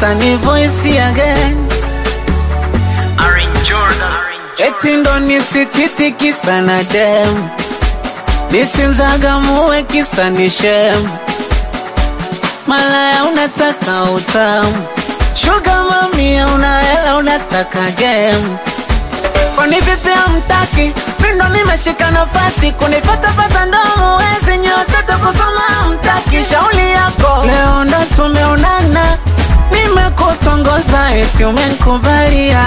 utani voice again Aaron Jordan. eti ndo nisichiti kisa na dem nisimzagamue kisa ni shem malaya unataka utamu shuga mamia una hela unataka game kwani vipi amtaki mindo nimeshika nafasi kunifatafata ndo muwezi nyototo kusoma mtaki shauli yako leo ndo tumeonana nimekutongoza eti umenkubalia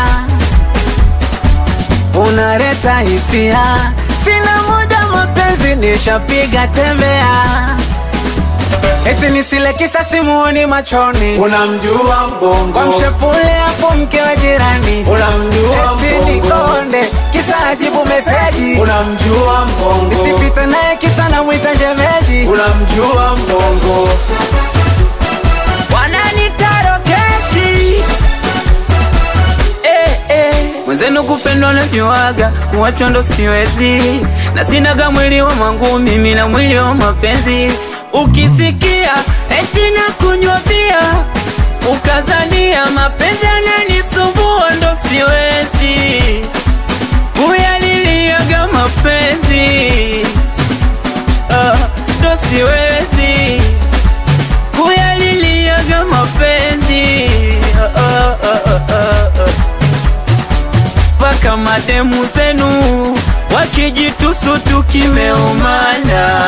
unaleta hisia sina muda mapenzi nishapiga tembea eti nisile kisa simuoni machoni unamjua mbongo kwa mshepule afu mke wa jirani unamjua eti mbongo nikonde kisa ajibu meseji unamjua mbongo nisipite naye kisa namwita shemeji unamjua mbongo wananitarokeshi eh, eh. mwenzenu kupendwa najuaga kuwachwa ndo siwezi na sinaga mwili wa mangu mimi na mwili wa mapenzi ukisikia eti na kunywa bia ukazania mapenzi ananisumbua ndo siwezi kuyaliliaga mapenzi Ah, ndo siwezi kuyaliliaga mapenzi Ah, ah, ah, ah, ah. mpaka mademu zenu wakijitusu tukimeumana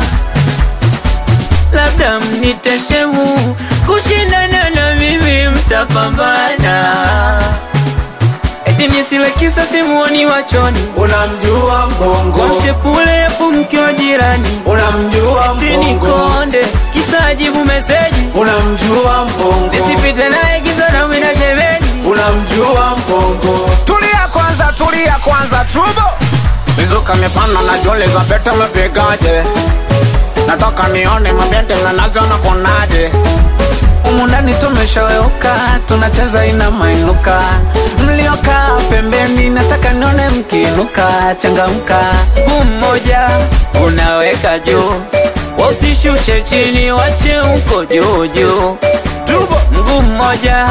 labda mniteshemu kushindana na mimi mtapambana eti nisiwe kisa simuoni wachoni unamjua mbongo wamshepule afu mkiwa jirani unamjua eti mbongo nikonde kisa ajibu meseji unamjua mbongo nisipite naye kisa na mwina shemeji unamjua mbongo tulia kwanza tulia kwanza trubo mizuka mipana na joli za pete mepigaje nataka nione mabete nanazo na konaje humu ndani tumeshaweuka tunacheza ina mainuka mliokaa pembeni nataka nione mkiinuka changamka mguu mmoja unaweka juu wasishushe chini wache uko juujuu tubo mguu mmoja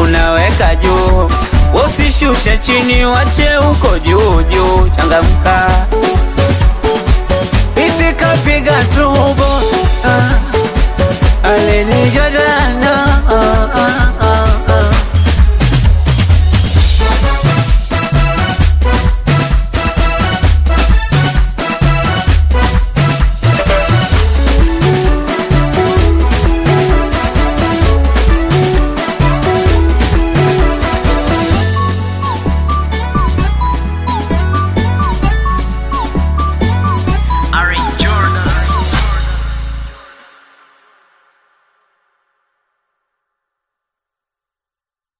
unaweka juu wasishushe chini wache uko juujuu changamka